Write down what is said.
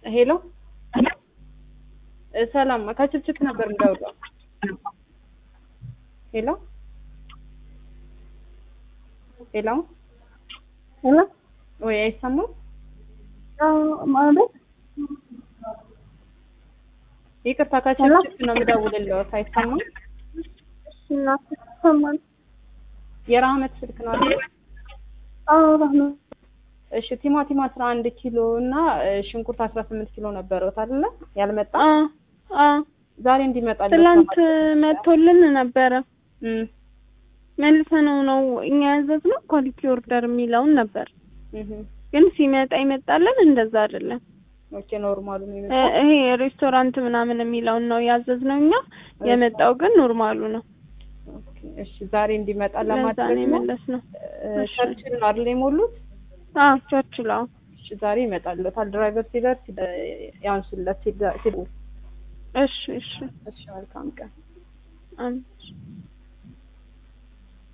ሄሎ ሰላም ከችፕችፕ ነበር እንደውለው። ሄሎ ሄሎ ሄሎ ወይ አይሰማም? ማለት ይቅርታ ከችፕችፕ ነው የምደውልልዎት። አይሰማም? እናት ሰማን። የራህመት ስልክ ነው አይደል? አዎ ረህመት እሺ ቲማቲም 11 ኪሎ እና ሽንኩርት 18 ኪሎ ነበረውት አይደለ? ያልመጣ አ አ ዛሬ እንዲመጣልዎት ትላንት ለማድረግ። መጥቶልን ነበረ። እም መልሰነው ነው እኛ ያዘዝነው ኳሊቲ ኦርደር የሚለውን ነበር፣ እህ ግን ሲመጣ ይመጣልን እንደዛ አይደለም። ኦኬ ኖርማሉ ነው እ- የመጣው። ይሄ ሬስቶራንት ምናምን የሚለውን ነው ያዘዝነው እኛ። የመጣው ግን ኖርማሉ ነው። ኦኬ እሺ ዛሬ እንዲመጣ ለዛ ነው ለማድረግ ነው። የመለስነው። እ፣ ቸርችል ነው አይደል የሞሉት? አዎ ቸርችል። አዎ እሺ ዛሬ ይመጣልዎታል። ድራይቨር ሲደርስ እ፣ ያንሱለት ሲደ- ሲደውል። እሺ እሺ እሺ መልካም ቀን። አሜን።